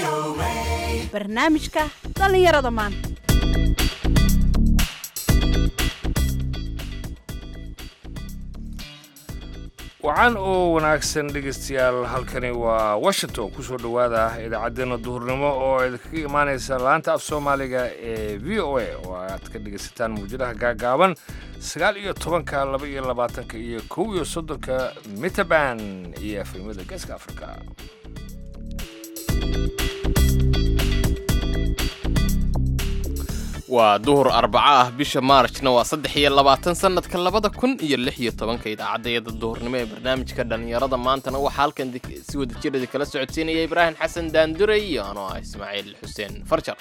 barnaamijka dhallinyarada maanta wacan oo wanaagsan dhegaystayaal halkani waa washington kusoo dhowaada idaacaddeenna duhurnimo oo idinkaga imaanaysa laanta af soomaaliga ee v o a oo aad ka dhegaysataan muwjadaha gaagaaban sagaal iyo tobanka laba iyo labaatanka iyo kow iyo soddonka mitaban iyo efemada geeska afrika waa duhur arbaco ah bisha maarjna waa saddex iyo labaatan sannadka labada kun iyo lix iyo tobanka idaacadayada duhurnimo ee barnaamijka dhallinyarada maantana waxaa halkan si wadajirada kala socodsiinaya ibraahim xasan daanduray iyo anoo ah ismaaciil xuseen farjar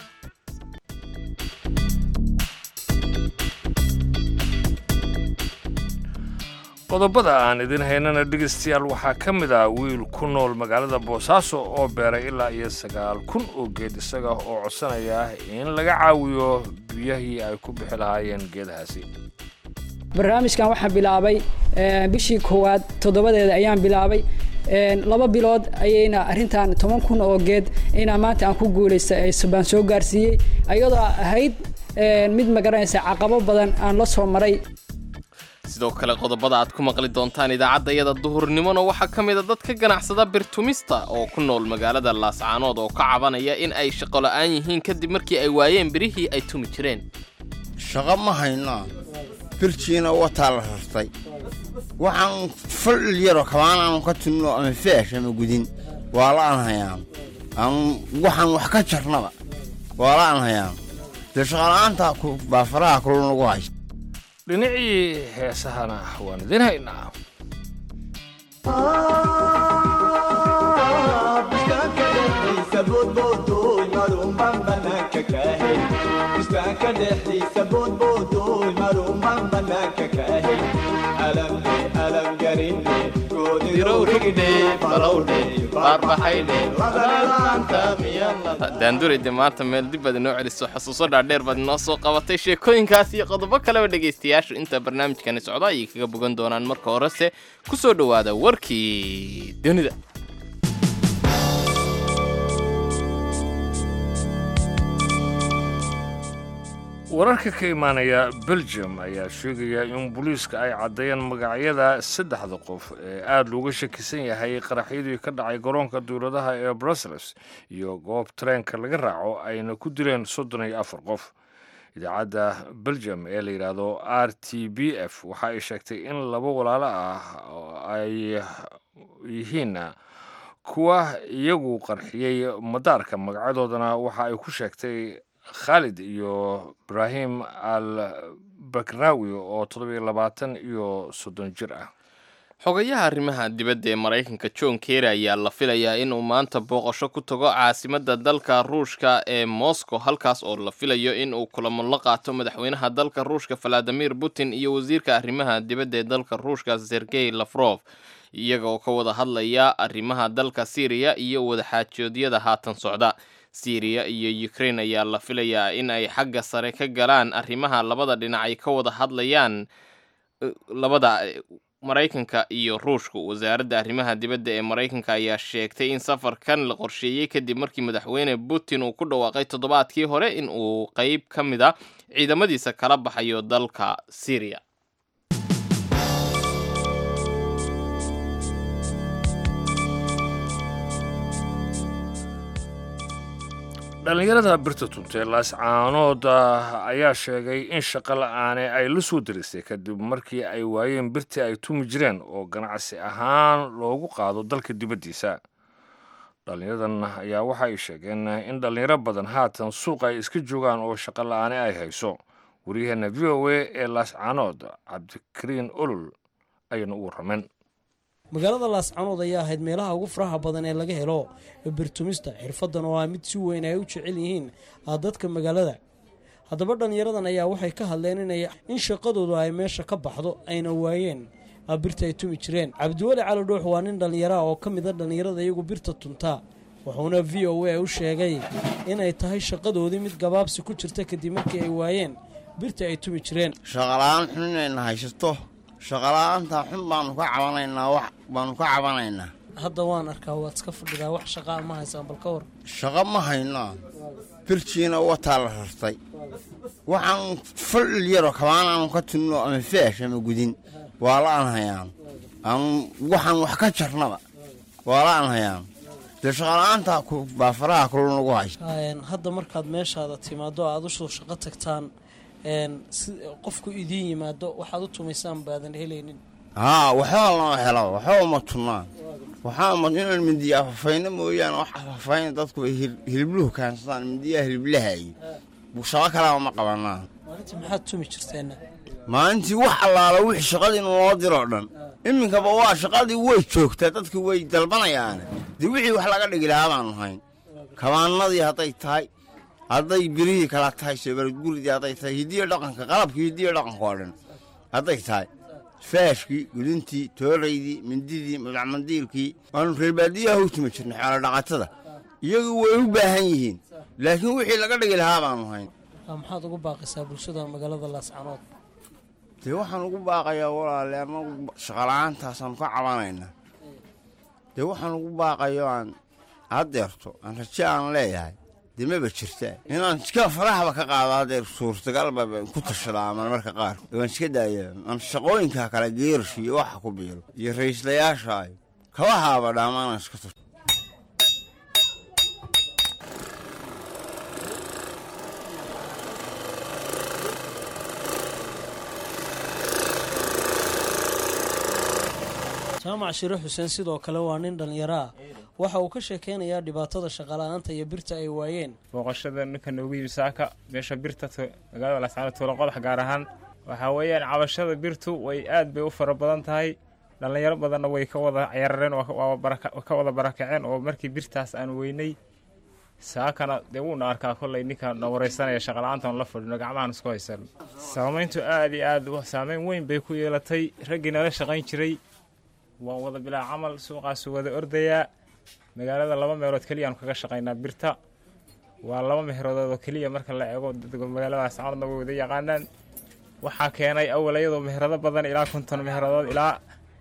qodobada aan idin haynana dhegaystayaal waxaa ka mid ah wiil ku nool magaalada boosaaso oo beeray ilaa iyo sagaal kun oo geed isaga oo codsanaya in laga caawiyo biyahii ay ku bixi lahaayeen geedahaasi barnaamijkan waxaan bilaabay bishii koowaad toddobadeeda ayaan bilaabay laba bilood ayayna arrintan toban kun oo geed inaa maanta aan ku guulaystay baan soo gaarsiiyey ayadoo ahayd mid magaranaysa caqabo badan aan la soo maray sidoo kale qodobada aad ku maqli doontaan idaacaddayada duhurnimona waxaa ka mid a dad ka ganacsada birtumista oo ku nool magaalada laascaanood oo ka cabanaya in ay shaqo la'aan yihiin kadib markii ay waayeen birihii ay tumi jireen shaqo ma haynaa birjiina wataa la rartay waxaan fal yaroo kabaanaanu ka tunno ama feesh ama gudin waa la'aan hayaan waxaan wax ka jarnaba waa la'aan hayaan dee shaqola'aanta baa faraha kulun lagu haysta dhinacii heesahana waan idin haynaa daandurayde maanta meel dib baad inoo celiso xusuuso dhaadheer baad inoo soo qabatay sheekooyinkaas iyo qodobo kaleba dhegaystayaashu inta barnaamijkani socdo ayay kaga bogan doonaan marka horese ku soo dhowaada warkii dunida wararka ka imaanaya belgium ayaa sheegaya in booliiska ay caddeeyeen magacyada saddexda qof ee aada looga shakisan yahay qaraxyadii ka dhacay garoonka dowladaha ee brussels iyo goob tareenka laga raaco ayna ku dileen soddon iyo afar qof idaacadda belgium ee la yidhaahdo r t b f waxa ay sheegtay in laba walaalo ah ay yihiin kuwa iyagu qarxiyey madaarka magacyadoodana waxa ay ku sheegtay khaalid iyo ibraahim al bakraawi oo toddobiyo labaatan iyo soddon jir ah xogayaha arrimaha dibadda ee maraykanka john kerry ayaa la filayaa inuu maanta booqasho ku tago caasimadda dalka ruushka ee moscow halkaas oo la filayo inuu kulamo la qaato madaxweynaha dalka ruushka valadimir putin iyo wasiirka arrimaha dibadda ee dalka ruushka sergey lafrof iyaga oo ka wada hadlaya arrimaha dalka syriya iyo wadaxaajoodyada haatan socda syriya iyo ukraine ayaa la filayaa in ay xagga sare ka galaan arrimaha labada dhinac ay ka wada hadlayaan labada maraykanka iyo ruushka wasaaradda arrimaha dibadda ee maraykanka ayaa sheegtay in safarkan la qorsheeyey kadib markii madaxweyne putin uu ku dhawaaqay toddobaadkii hore in uu qeyb ka mid a ciidamadiisa kala baxayo dalka syriya dhallinyarada birta tuntee laascaanood ayaa sheegay in shaqo la'aane ay la soo diristay kadib markii ay waayeen birtii ay tumi jireen oo ganacsi ahaan loogu qaado dalka dibaddiisa dhallinyaradan ayaa waxa ay sheegeen in dhallinyaro badan haatan suuq ay iska joogaan oo shaqo la'aane ay hayso waryaheena v o a ee laascaanood cabdikariin olol ayayna u warrameen magaalada laascanood ayaa ahayd meelaha ugu faraha badan ee laga helo birtumista xirfadan oo ah mid si weyn ay u jecel yihiin dadka magaalada haddaba dhallinyaradan ayaa waxay ka hadleen inay in shaqadoodu ay meesha ka baxdo ayna waayeen birta ay tumi jireen cabdiweli cali dhuux waa nin dhallinyaraha oo ka mid a dhallinyarada iyagu birta tuntaa wuxuuna v o a u sheegay inay tahay shaqadoodii mid gabaabsi ku jirta kadib markii ay waayeen birta ay tumi jireen shaqala-aan xun inayna haysato shaqala-aanta xun baanu ka cabanaynaa wax baanu ka cabanaynaa hadda waan arkaa waad iska fadhidaa wax shaqaa ma haysaan bal ka war shaqo ma haynaa birjiina wataa la rartay waxaan fal yaroo kabaanaanu ka tunno ama feesh ama gudin waa la aan hayaan ama waxaan wax ka jarnaba waa la aan hayaan dee shaqala-aanta baa faraha kulu nagu haysa hadda markaad meeshaada timaado aad usoo shaqo tagtaan si qofku idiin yimaado waxaad u tumaysaan baadan helaynin haa waxba lama helo waxba ma tunnaan waxaa ma inaan mindiya afafayno mooyaane wax afafayna dadku ay hilibluhu kaansadaan mindiyaha hiliblahayo shaqo kalaba ma qabanaan maalintii maxaad tumi jirteenna maalintii wax allaala wixii shaqadii naloo diroo dhan iminkaba waa shaqadii way joogtaa dadkii way dalbanayaane dee wixii wax laga dhigi lahaa baanu hayn kabaanadii hadday tahay hadday birihii kala tahay soobaradguridii hadday tahay hidiyo dhaqanka qalabkii hidiyo dhaqanka oo dhan hadday tahay faashkii gudintii tooraydii mindidii madacmandiilkii waanu reerbaadiyaha u tumi jirnay xoolo dhaqatada iyagu way u baahan yihiin laakiin wixii laga dhigi lahaa baanu hayn maxaad ugu baaqaysaa bulshada magaalada laascanood dee waxaan ugu baaqayaa walaale anagu shaqala-aantaasaan ka cabanaynaa dee waxaan ugu baaqayo aan haddeerto aan raje aan leeyahay dee maba jirtaa inaan iska farahaba ka qaado haddeer suurtagalba ku tashadaa ama marka qaar waan iska daaya aan shaqooyinka kale geerash iyo waxa ku biiro iyo ra'iislayaasha ay kabahaaba dhaamaanaan iska tasho jaamac shire xuseen sidoo kale waa nin dhallinyaro ah waxa uu ka sheekeynayaa dhibaatada shaqala-aanta iyo birta ay waayeen booqashada ninka noogu yimi saaka meesha birta magaalada laascaanood tuulo qodax gaar ahaan waxaa weeyaan cabashada birtu way aad bay u fara badan tahay dhallinyaro badanna way ka wada ceerareen oo ka wada barakaceen oo markii birtaas aan weynay saakana dee wuuna arkaa kollay ninka na wareysanaya shaqala-aantan la fadhino gacmahan isku haysan saamayntu aad iyo aad saameyn weyn bay ku yeelatay raggii nala shaqayn jiray waan wada bilaa camal suuqaasu wada ordayaa magaalada laba meelood keliyaanu kaga shaqaynaa birta waa laba meherodood oo keliya marka la eego magaaladaas camadna way wada yaqaanaan waxaa keenay awal iyadoo meherado badan ilaa konton meheradood ilaa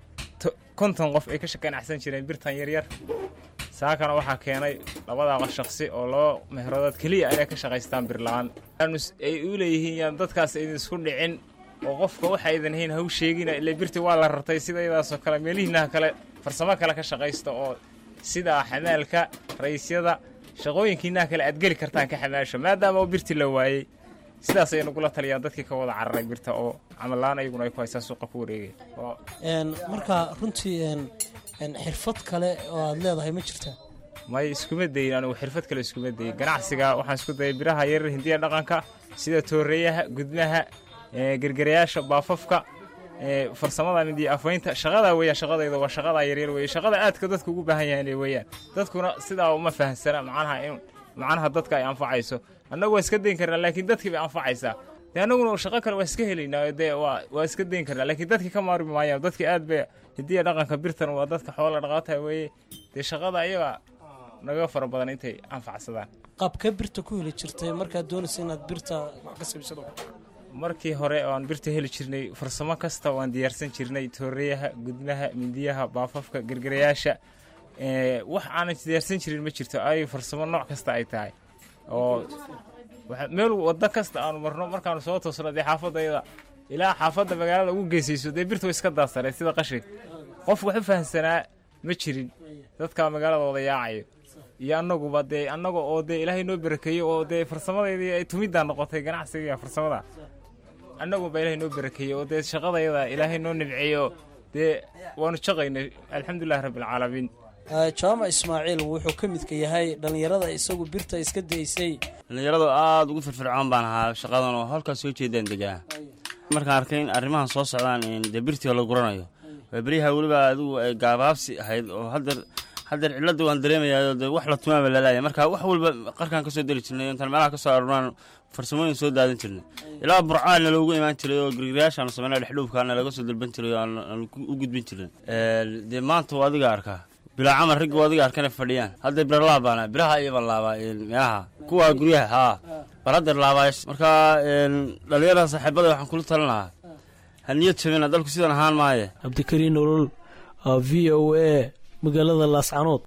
konton qof ay ka ganacsan jireen birtan yaryar saakana waxaa keenay labadaa shaqsi oo laba meheradood keliya inay ka shaqaystaan birla-aan ay u leeyihiin yaan dadkaas idin isku dhicin oo qofka waxa aydan hayn haw sheegina ile birti waa la rartay sida iyadaasoo kale meelihiinaha kale farsamo kale ka shaqaysta oo sida xamaalka rayisyada shaqooyinkiinaha kale aad geli kartaan ka xamaasho maadaama oo birti la waayey sidaas ay nagula taliyaan dadkii ka wada cararay birta oo camallaan ayaguna ay ku haystaan suuqa ku wareegaya marka runtii xirfad kale oo aad leedahay ma jirtaa may iskuma dayin anigu xirfad kale iskuma dayin ganacsiga waxaan isku dayay biraha yarar hindiya dhaqanka sida tooreeyaha gudmaha gergerayaasha baafafka farsamada midiya afaynta shaqadaa weeyaan shaqadayda waa shaqadaa yaryar weeye shaqada aadka dadka ugu baahan yahay weeyaan dadkuna sidaa uma fahamsana macnaha in macnaha dadka ay anfacayso annagu waa iska dayn karnaa laakiin dadkii bay anfacaysaa dee annaguna shaqo kale waa iska helaynaa dee waa waa iska dayn karnaa laakiin dadkii ka maarmi maayaan dadkii aad bay hidiya dhaqanka birtan waa dadka xoola dhaqaata weeye dee shaqada iyaga naga fara badan intay anfacsadaan qaabka birta ku heli jirtay markaad doonaysa inaad birta wax ka sabisado markii hore oo aan birta heli jirnay farsamo kasta waan diyaarsan jirnay tooreyaha gudmaha mindiyaha baafafka gergerayaasha wax aanan diyaarsan jirin ma jirto ay farsamo nooc kasta ay tahay oo meel waddo kasta aanu marno markaanu soo toosno dee xaafadayda ilaa xaafadda magaalada ugu geysayso dee birta way iska daadsaneed sida qashin qof wax u fahamsanaa ma jirin dadka magaalada wada yaacayo iyo annaguba dee annaga oo dee ilaahay noo barakeeyo oo dee farsamadeydii ay tumiddaa noqotay ganacsiga farsamada annaguba ilaahay noo barakeeyey oo dee shaqadayada ilaahay noo nimceeyo dee waanu shaqaynay alxamdulilahi rabbilcaalamiin jaamac ismaaciil wuxuu ka midka yahay dhallinyarada isagu birta iska daysay dhallinyaradu aada ugu firfircoon baan ahaa shaqadan oo halkaas soo jeedaan degaa markaan arkay in arrimahan soo socdaan dee birtii oo la guranayo waa beryaha weliba adigu ay gaabaabsi ahayd oo haddeer haddeer cilladda waan dareemayaa dee wax la tumaaba lalaaya marka wax walba qarkaan ka soo deli jirnay intaan meelaha ka soo arurnaan farsamooyin soo daadan jirnay ilaa burcaana loogu imaan jiray oo girgirayaashaanu sameynaa dhexdhuubkaana laga soo dalban jiray oo aan u gudbin jirin dee maanta waa adiga arkaa bilaa camal ragga waa adiga arkana fadhiyaan hadda bira laabaana biraha iyaban laabaa meelaha kuwa guryaha haa bal haddeer laabaayo marka dhallinyarada saaxiibada waxaan kula talin lahaa ha niyad jabina dalku sidan ahaan maaye cabdikariin nolol v o a magaalada laascanood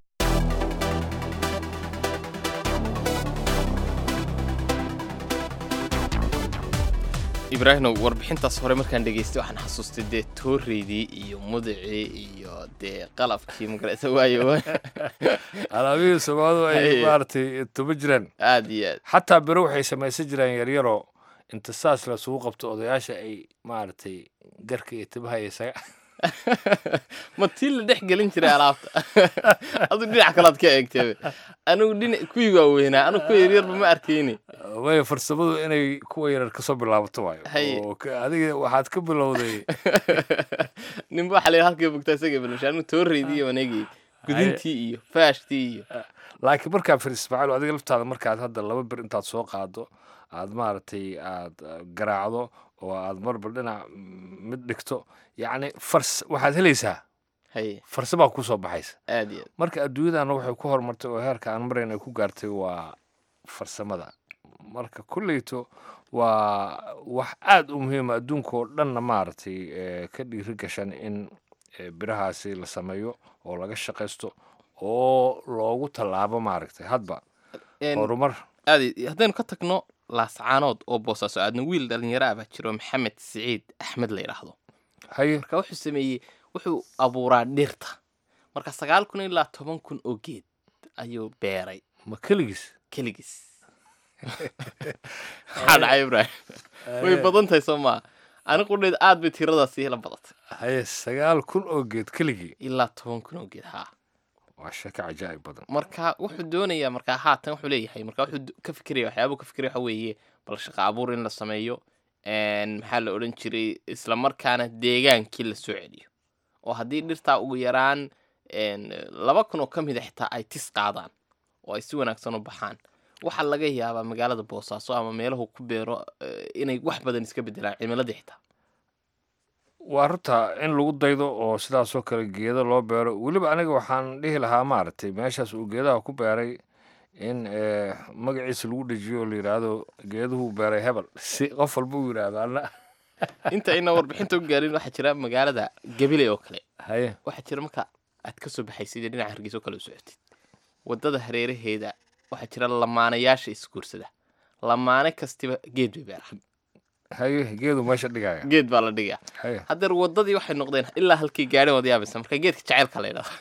ibraahimow warbixintaas hore markaan dhegaystay waxaan xasuustay dee tooreydii iyo mudacii iyo dee qalabkii magarata waayo alaabihii soomaalidu ay Haye. maaragtay tuba jiraan aad iyo aad xataa bere waxay samaysan jiraan yaryaroo inta saas lasugu qabto odayaasha ay maaragtay garka iyo tibaha iyo isaga ma tii la dhex gelin jiray alaabta adu dhinac kalaad ka eegtay anigu dhinac kuwii waaweynaa anigu kuwa yaryarba ma arkayni way farsamadu inay kuwa yarar kasoo bilaabato waayo Haye. oo ka- adiga waxaad ka bilowday ninba waxaa la halkii bogtaa isaga balmasha anigu tooreydii iyo waneegii gudintii iyo faashtii iyo laakiin markaa fir ismaaciil adiga laftaada markaad hadda laba bir intaad soo qaado aad maaragtay aad uh, garaacdo oo aad marba dhinac mm, mid dhigto yacni fars waxaad helaysaa haye farsamaa kusoo baxaysa aad iyo aad marka adduunyadana waxay ku horumartay oo heerka aan marayn ay ku gaartay waa farsamada marka kulleyto waa wax aad u muhiima adduunka oo dhanna maaragtay eh, ka dhiiri gashan in eh, birahaasi la sameeyo oo laga shaqaysto oo loogu tallaabo maaragtay hadba En- horumar aad iyo- haddaynu ka tagno laascaanood oo boosaaso aadna wiil dhalinyaro ah baa jiro maxamed siciid axmed la yidhaahdo haye marka wuxuu sameeyey wuxuu abuuraa dhirta marka sagaal kun ilaa toban kun oo geed ayuu beeray ma keligiis keligiis maxaa dhacay ibraahim way badan tahay soo maa ani qudheed aad bay tiradaasi la badatay haye sagaal kun oo geed keligii ilaa toban kun oo geed haa waa sheeko cajaa'ib badan marka wuxuu doonayaa markaa haatan wuxuu leeyahay marka wuxuu d- ka fikiraya waxyaabuu ka fikiraya waxa weeye bal shaqa abuur in la sameeyo n maxaa la odhan jiray isla markaana deegaankii la soo celiyo oo haddii dhirtaa ugu yaraan n laba kun oo ka mid a xitaa ay tis qaadaan oo ay si wanaagsan u baxaan waxaa laga yaabaa magaalada boosaaso ama meelahu ku beero eh, inay wax badan iska bedelaan cimiladii xitaa waa runta in lagu daydo oo sidaasoo kale geedo loo beero weliba aniga waxaan dhihi lahaa maaragtay meeshaas uu geedaha ku beeray in eh, magaciisa lagu dhejiyo oo la yidhaahdo geeduhu beeray hebel si qof walba uu yidhaahdo anna inta ayna warbixinta u gaarin waxaa jira magaalada gabiley oo kale haye waxaa jira marka aad ka soo baxaysid ee dhinaca hargeysa oo kale u socotid waddada hareeraheeda waxaa jira lamaanayaasha isguursada lamaane kastiba geed bay beeraan haye geedu meesha dhigaya geed baa la dhigaa haye haddeer waddadii waxay noqdeen ilaa halkii gaadhin wada yaabaysa marka geedka jacaylka la yidhahdo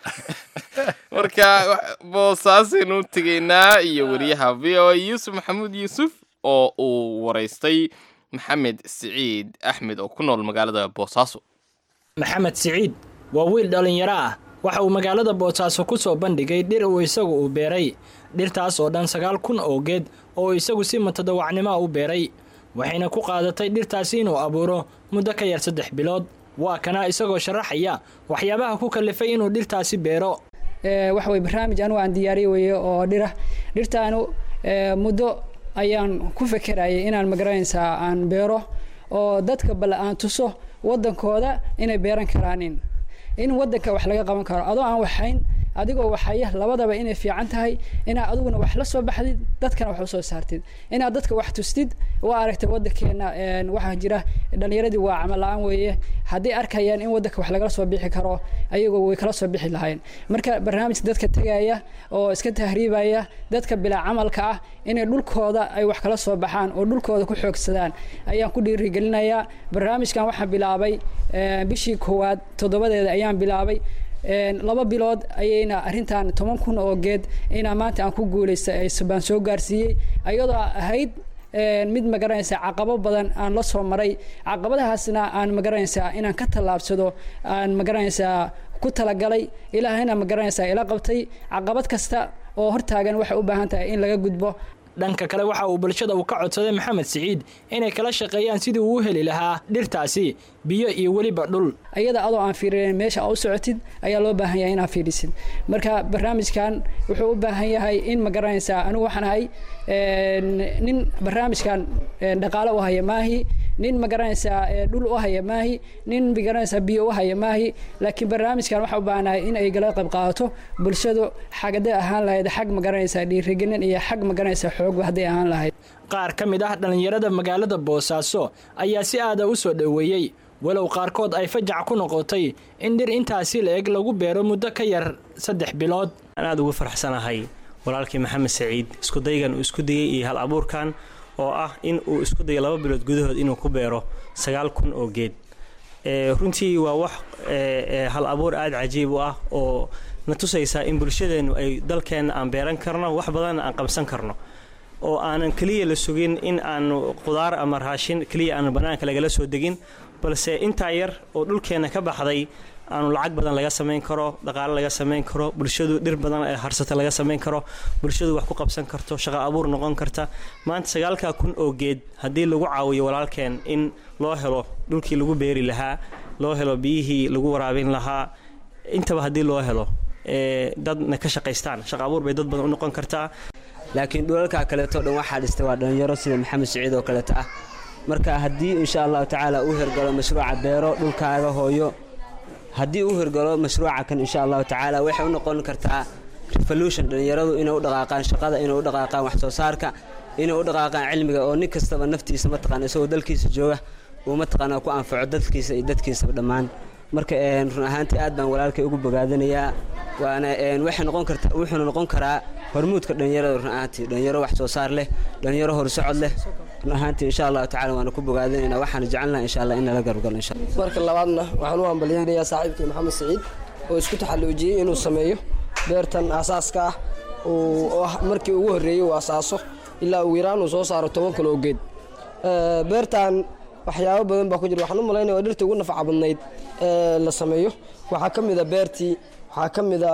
marka wa- boosaasaynu u tegaynaa iyo wariyaha v o a yuusuf maxamuud yuusuf oo uu waraystay maxamed siciid axmed oo ku nool magaalada boosaaso maxamed siciid waa wiil dhallinyaro ah waxa uu magaalada boosaaso ku soo bandhigay dhir uu isagu uu beeray dhirtaas oo dhan sagaal kun oo geed oo isagu si matadawacnimoa u beeray waxayna ku qaadatay dhirtaasi inuu abuuro muddo ka yar saddex bilood waa kana isagoo sharaxaya waxyaabaha ku kalifay inuu dhirtaasi beero ee, waxa weye barnaamij anigu aan diyaariye weeye oo dhira dhirtaanu ee, muddo ayaan ku fekerayay inaan magaranaysaa aan beero oo dadka bale aan tuso waddankooda inay beeran karaanin in waddanka wax laga qaban karo adoo aan waxayn adigoo waxaya labadaba inay fiican tahay inaad adiguna wax la soo baxdid dadkana wax usoo saartid inaad dadka wax tustid waa aragtay waddankeena een, waxaa jira dhalinyaradii waa camal la-aan weeye haddii arkayaan in waddanka wax lagala soo bixi karo ayagoo way kala soo bixi lahayn marka barnaamijka dadka tegaya oo iska tahriibaya dadka bilaa camalka ah inay dhulkooda ay wax kala soo baxaan oo dhulkooda ku xoogsadaan ayaan ku dhiirigelinayaa barnaamijkan waxaan bilaabay eh, bishii koowaad toddobadeeda ayaan bilaabay een, laba bilood ayayna arrintan toban kun oo geed inaa maanta aan ku guulaystay ay baan soo gaarsiiyey ayadoo ahayd een, mid magaranaysa caqabo badan aan la soo maray caqabadahaasna aan magaranaysaa inaan ka tallaabsado aan magaranaysaa ku talagalay ilaahayna magaranaysaa ila qabtay caqabad kasta oo hortaagan waxay u baahan tahay in laga gudbo dhanka kale waxa uu bulshada uu ka codsaday maxamed siciid inay kala shaqeeyaan sidii uu u heli lahaa dhirtaasi biyo iyo weliba dhul ayada adoo aan fiirinin meesha aa u socotid ayaa loo baahan yahay inaad fiirisid marka barnaamijkan wuxuu u baahan yahay in ma garanaysaa anigu waxaan ahay een, nin barnaamijkan een, dhaqaale u haya maahi nin ma garanaysaa ee, dhul u haya maahi nin ma garanaysaa biyo u haya maahi laakiin barnaamijkan waxaa u baahanahay in ay gala qayb qaadato bulshadu xagade ahaan lahayd xag ma garanaysaa dhiirigelin iyo xag ma garanaysaa xoogba hadday ahaan lahayd qaar ka mid ah dhallinyarada magaalada boosaaso ayaa si aada u soo dhoweeyey walow qaarkood ay fajac ku noqotay in dhir intaasi la-eg lagu beero muddo ka yar saddex bilood aan aada ugu farxsanahay walaalkii maxamed saciid iskudaygan uu isku dayay iyo hal abuurkan oo ah in uu isku dayo laba bilood gudahood inuu ku beero sagaal kun oo geed runtii waa wax hal abuur aada cajiib u ah oo na tusaysaa in bulshadeennu ay dalkeenna aan beeran karno wax badanna aan qabsan karno oo aanan keliya la sugin in aanu qudaar ama raashin keliya aanu bannaanka lagala soo degin balse intaa yar oo dhulkeenna ka baxday aanu lacag badan laga samayn karo dhaqaale laga samayn karo bulshadu dhir badan ee harsata laga samayn karo bulshadu wax ku qabsan karto shaqo abuur noqon karta maanta sagaalkaa kun oo geed haddii lagu caawiyo walaalkeen in loo helo dhulkii lagu beeri lahaa loo helo biyihii lagu waraabin lahaa intaba haddii loo helo dadna ka shaqaystaan shaqo abuur bay dad badan u noqon kartaa laakiin dhulalkaa kaleeto dhan waxaa dhistay waa dhallinyaro sida maxamed siciid oo kaleeto ah marka haddii insha allahu tacaala uu hirgalo mashruuca beero dhulkaaga hooyo haddii uu hirgalo mashruuca kan insha allahu tacaala waxay u noqon kartaa revolution dhallinyaradu inay u dhaqaaqaan shaqada inay u dhaqaaqaan wax soo saarka inay u dhaqaaqaan cilmiga oo nin kastaba naftiisa mataqaana isagoo dalkiisa jooga uu mataqaana ku anfaco dadkiisa iyo dadkiisaba dhammaan marka run ahaantii aad baan walaalkay ugu bogaadanayaa waana waxay noqon karta wuxuuna noqon karaa hormuudka dhallinyarada run ahaantii dhallinyaro wax soo saar leh dhallinyaro horsocod leh run ahaantii insha allahu tacala waana ku bogaadanaynaa waxaana jecelnaha insha allah in nala garabgalo insha allah marka labaadna waxaan u hambalyaynayaa saaxiibkii maxamed saciid oo isku taxalluujiyey inuu sameeyo beertan aasaaska ah oo ah markii ugu horreeyey uu asaaso ilaa ugu yaraan uu soo saaro toban kun oo geed beertan waxyaabo badan baa ku jira waxaan u malaynaya waa dhirta ugu nafaca badnayd ee la sameeyo waxaa ka mid a beertii waxaa ka mid a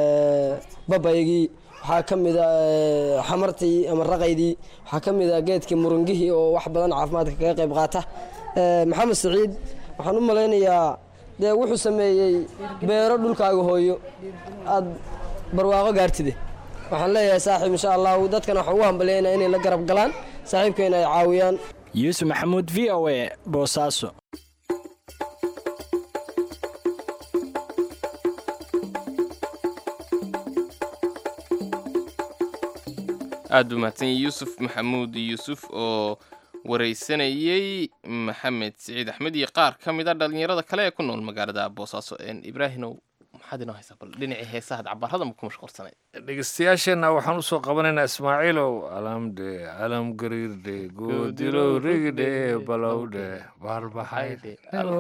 babaygii waxaa ka mid a xamartii ama raqaydii waxaa ka mid a geedkii murungihii oo wax badan caafimaadka kaga qayb qaata maxamed saciid waxaan u malaynayaa dee wuxuu sameeyey beero dhulkaaga hooyo aad barwaaqo gaartide waxaan leeyahay saaxiib insha allahu dadkana waxaan ugu hambalyaynaa inay la garab galaan saaxiibkeena ay caawiyaan yuusuf maxamuud v o e boosaaso aada u mahadsanyay yuusuf maxamuud yuusuf oo waraysanayey maxamed siciid axmed iyo qaar ka mid a dhallinyarada kale ee ku nool magaalada boosaaso ibraahinow maxaad inoo haysaa bal dhinacii heesaha cabarada ma ku mashquulsanay dhegeystayaasheenna waxaan usoo qabanaynaa ismaaciilow alamdhe alam gariirdhe goodilow rigdhe balowdhe baarbaxaydhe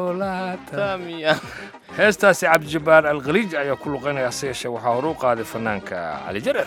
heestaasi cabdijabaar alkhaliij ayaa ku luqaynaya hase yeeshee waxaa hore u qaaday fanaanka cali jareer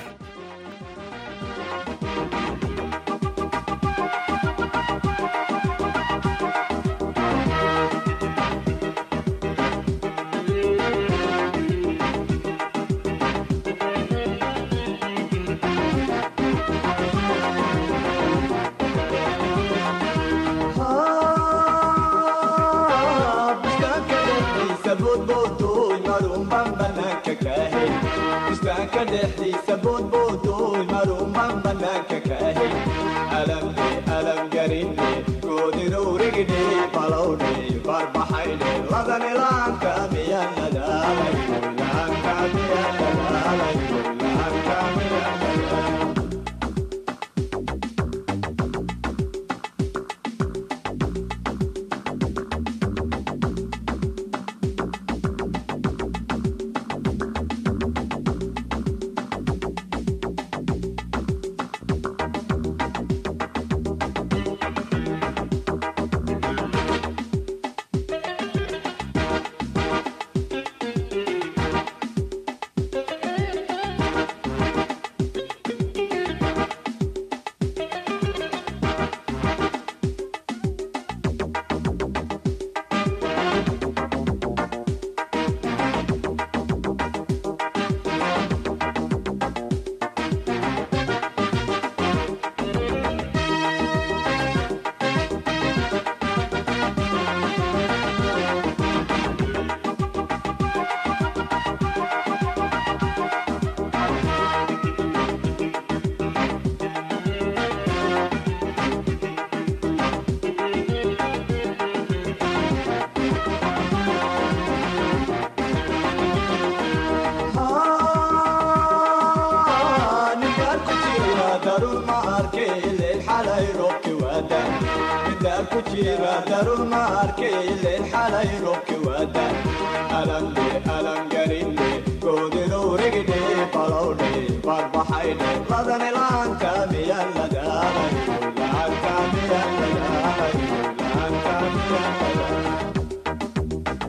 jira daruma arkayle xalay roobki waada alanle alangarine goodinuurigidhe balowdhe barbaxaydhe ladani laanka miyan lagaalayo laanka miyan lagaalayo laanka miyan lagaalayo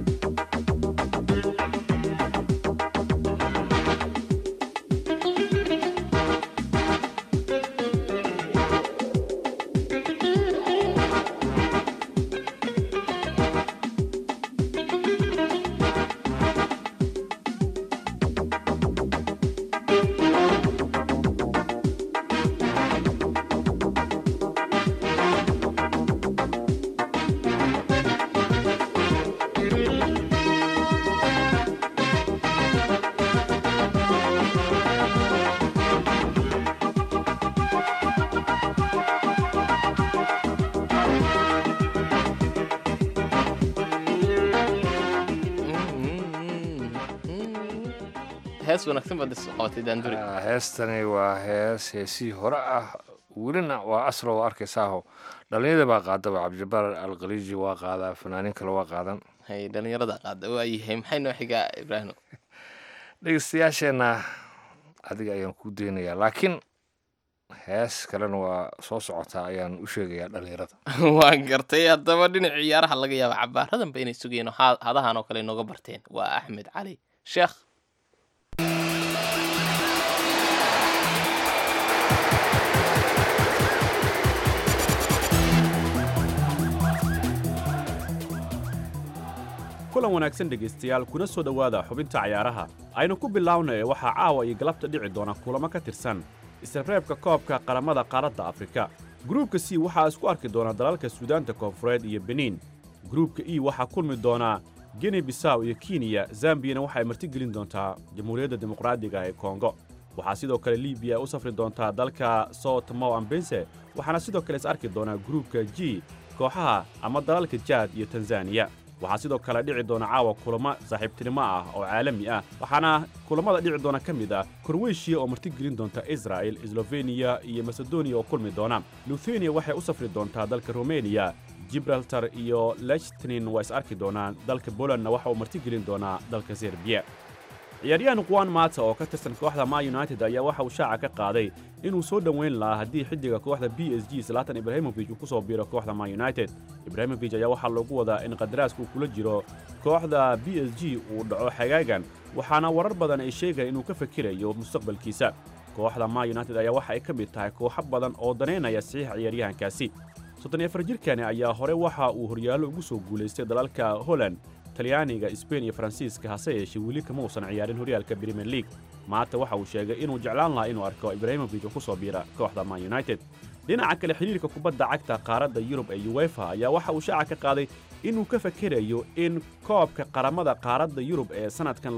hees wanaagsan baad is qabatay daanduri heestani waa hees heesihii hore ah welina waa aslo oo arkaysaaho dhalinyada baa qaadaba cabdijabaar alkhaliiji waa qaadaa fanaaniin kale waa qaadan hay dhalinyarada qaada waayahay maxay noo xigaa ibraahim dhegeystayaasheenna adiga ayaan kuu daynayaa laakiin hees kalena waa soo socotaa ayaan u sheegayaa dhalinyarada waan gartay haddaba dhinaca ciyaaraha laga yaaba cabaaradanba inay sugayeen oo ha- hadahan oo kale inooga barteen waa axmed cali sheekh kulan wanaagsan dhegaystayaal kuna soo dhowaada xubinta cayaaraha aynu ku bilownay waxaa caawa iyo galabta dhici doona kulamo ka tirsan isreebreebka koobka qaramada qaaradda afrika gruubka c waxaa isku arki doona dalalka suudaanta koonfureed iyo beniin gruubka e waxaa kulmi doona geni bisaw iyo kenya zambiyana waxay martigelin doontaa jamhuuriyadda dimuqraadiga ee kongo waxaa sidoo kale libiya u safri doontaa dalka sotomow ambense waxaana sidoo kale is arki doonaa gruubka g kooxaha ama dalalka jaad iyo tanzaniya waxaa sidoo kale dhici doona caawa kulamo saaxiibtinimo ah oo caalami ah waxaana kulammada dhici doona ka mid ah korweyshiya oo martigelin doonta israa'el slofeniya iyo masedoniya oo kulmi doona luthenia waxay u safri doontaa dalka rumeniya gibraltar iyo lechtanin waa is arki doonaan dalka bolandna waxa uu martigelin doonaa dalka serbiya ciyaaryahan kuwan maata oo ka tirsan kooxda ma united ayaa waxa uu shaaca ka qaaday inuu soo dhoweyn lahaa haddii xiddiga kooxda b s g zlatan ibrahimovic uu ku soo biiro kooxda ma united ibrahimovic ayaa waxaa loogu wadaa in qadaraaska uu kula jiro kooxda b s g uu dhaco xagaagan waxaana warar badan ay sheegayaan inuu ka fakirayo mustaqbalkiisa kooxda ma united ayaa waxa ay ka mid tahay kooxo badan oo danaynaya saxiixa ciyaaryahankaasi soddon iyo afar jirkani ayaa hore waxa uu horyaallo ugu soo guulaystay dalalka holland talyaaniga sbain iyo faransiiska hase yeeshee weli kama uusan ciyaarin horyaalka brimier league maanta waxa uu sheegay inuu jeclaan lahaa inuu arko ibrahimovic oo ku soo biira kooxda man united dhinaca kale xidhiirka kubadda cagta qaaradda yurub ee uwefa ayaa waxa uu shaaca ka qaaday inuu ka fakerayo in koobka qaramada qaaradda yurub ee sannadkan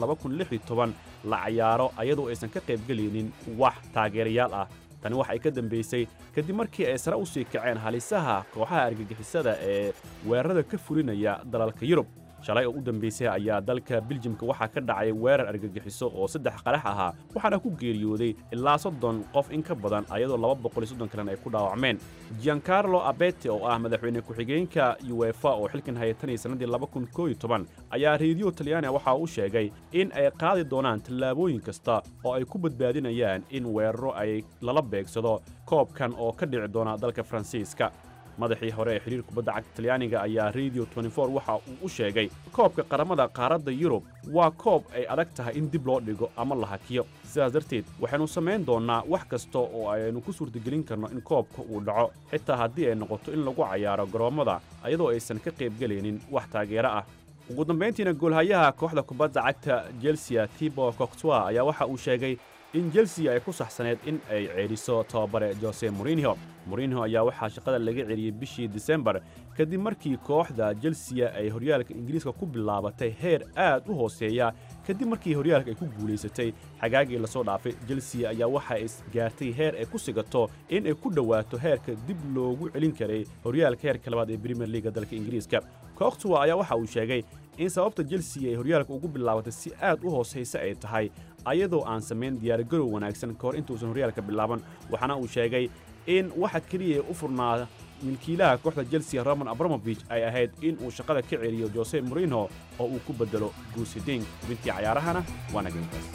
la cayaaro ayadoo aysan ka qaybgelaynin wax taageerayaal ah tani waxa ay ka dambaysay kadib markii ay sare u sii kaceen halisaha kooxaha argagixisada ee weerarada ka fulinaya dalalka yurub shalay oo u dambaysay ayaa dalka biljimka waxaa ka dhacay weerar argagixiso oo saddex qarax ahaa waxaana ku geeriyooday ilaa soddon qof in ka badan ayadoo laba boqol iyo soddon kalena ay ku dhaawacmeen giancarlo abete oo ah madaxweyne ku-xigeenka uefa oo xilkan hayay tan iyo sannadii laba kun koo iyo toban ayaa reediyo talyaaniga waxa uu sheegay in ay qaadi doonaan tallaabooyin kasta oo ay ku badbaadinayaan in weeraro ay lala beegsado koobkan oo ka dhici doona dalka faransiiska madaxii hore ee xidhiir kubadda cagta talyaaniga ayaa radio waxa uu u sheegay koobka qaramada qaaradda yurub waa koob ay adag tahay in dib loo dhigo ama la hakiyo sidaas darteed waxaynu samayn doonnaa wax kasta oo aynu ku suurtagelin karno in koobka uu dhaco xitaa haddii ay noqoto in lagu cayaaro garoommada ayadoo aysan ka qaybgelaynin wax taageero ah ugu dambayntiina goolhayaha kooxda kubadda cagta chelsea tibo coctua ayaa waxa uu sheegay in chelsea ay ku saxsaneed in ay ceedhiso tababare jose morinho morinho ayaa waxaa shaqada laga celiyey bishii disembar kadib markii kooxda chelsea ay horyaalka ingiriiska ku bilaabatay heer aad u hooseeya kadib markii horyaalka ay ku guulaysatay xagaagii lasoo dhaafay chelsea ayaa waxa ay gaartay heer ay ku sigato in ay ku dhowaato heerka dib loogu celin karay horyaalka heerka labaad ee premier leaga dalka ingiriiska coctua ayaa waxa uu sheegay in sababta chelsea ay horyaalka ugu bilaabatay si aad u hoosaysa ay tahay ayadoo aan samayn diyaargarow wanaagsan ka hor intuusan horyaalka bilaaban waxaana uu sheegay in waxa keliya u furnaa milkiilaha kooxda chelsea roman abramovich ay ahayd in uu shaqada ka celiyo jose morino oo uu ku beddelo guusiding xubintii cayaarahana waa nageyntaas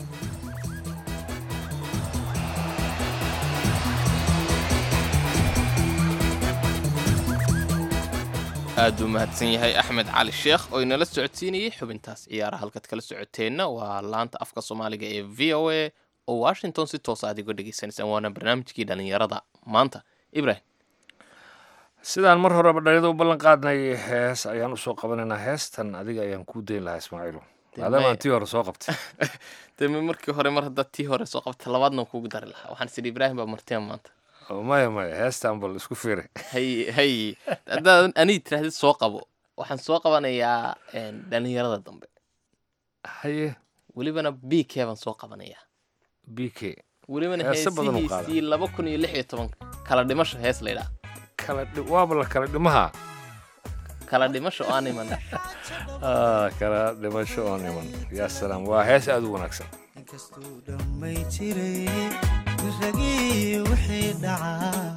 aad buu mahadsan yahay axmed cali sheekh oo inala socodsiinayey xubintaas ciyaaraha halkaad kala socoteenna waa laanta afka soomaaliga ee v o a oo washington si toosa aad iga dhegaysanaysaan waana barnaamijkii dhallinyarada maanta ibrahim sidaan mar horeba dhalinyada u ballan qaadnay hees ayaan usoo qabanaynaa heestan adiga ayaan kuu dayn lahaa ismaaciilo maadaamaan tii hore soo qabtay deme markii hore mar haddaad tii hore soo qabta labaadna kuugu dari lahaa waxaan sidhi ibraahim baa marteen maanta maya maya heestan bal isku fiiray hay hay haddaad anii tirahdid soo qabo waxaan soo qabanayaa dhallinyarada dambe haye welibana b k baan soo qabanayaa b k welibana Heese badan u qaada. heesihiisii laba kun iyo lix iyo toban kala dhimasho hees laydhaa kala dhi- waaba la kala dhimaha kala dhimasho oo aan iman Ah, kala dhimasho oo niman yaa salaam waa hees aad u wanaagsan may jiray ragii wixii dhacaa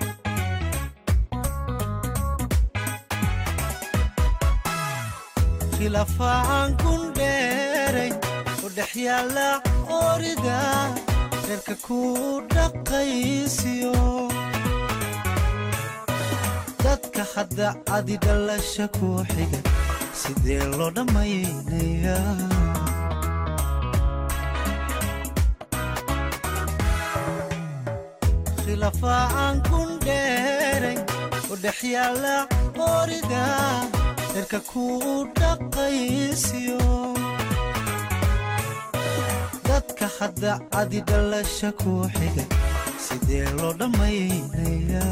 khilaafaan kun dheeray u dhex yaalla orida reerka ku dhaqaysiyo dadka hadda adi dhalasha ku xiga sidee loo dhammaynayaa khilaafaan kun dheeray u dhex yaalla orida reerka ku dhaqaysiyo dadka hadda adi dhalasha ku xiga sidee loo dhammaynayaa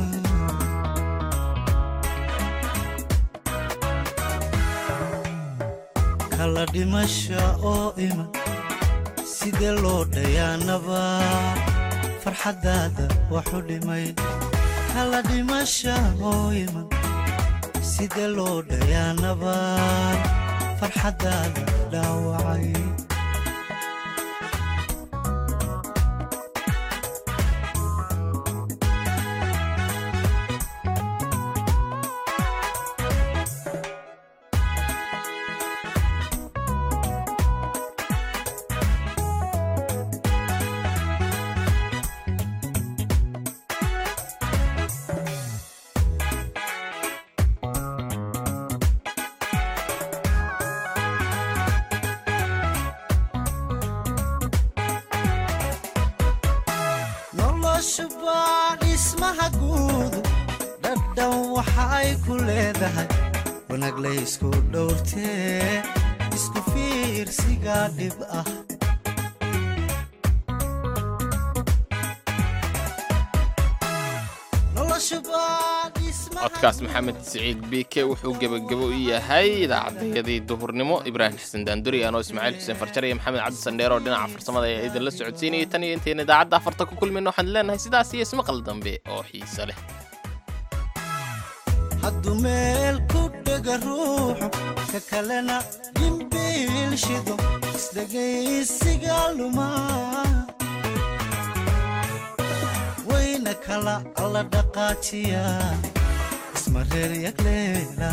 kala dhimasha oo iman sidee loo dhayaanaba farxaddaada waxu dhimay kala dhimasha oo iman sidee loo dhayaanaba farxaddaada dhaawacay nolosha baa dhismaha guudu dhadhan waxa ay ku leedahay wanaag laysku dhowrtee isku fiirsiga dhib ah nolosha baa codkaas maxamed siciid b k wuxuu gebagabo u yahay idaacadayadii duhurnimo ibraahim xasan daanduri anoo ismaaciil xuseen farjar iyo maxamed cabdi sandheer oo dhinaca farsamada ee idinla socodsiinayay tan iyo intayna idaacadda afarta ku kulmayno waxaan leenahay sidaas iyo ismaqal dambe oo xiise leh hadduu meel ku dhega ruuxu ka kalena dhimbiil shido isdhegaysiga lumaa wayna kala alla dhaqaajiya isma reer yagleela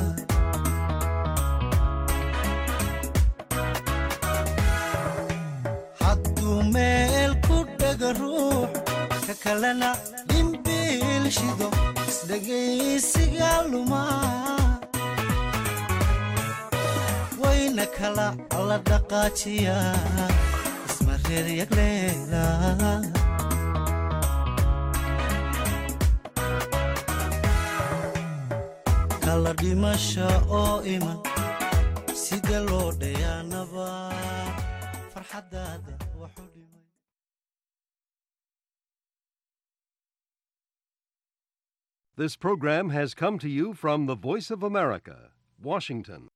hadduu meel ku dhega ruux ka kalena dhimbiil shido isdhegaysiga lumaa wayna kala alla dhaqaajiya isma reer yagleela kala dhimasha oo iman sida loo dhayaanaba farxaddaada waxu dhimay This program has come to you from the Voice of America, Washington.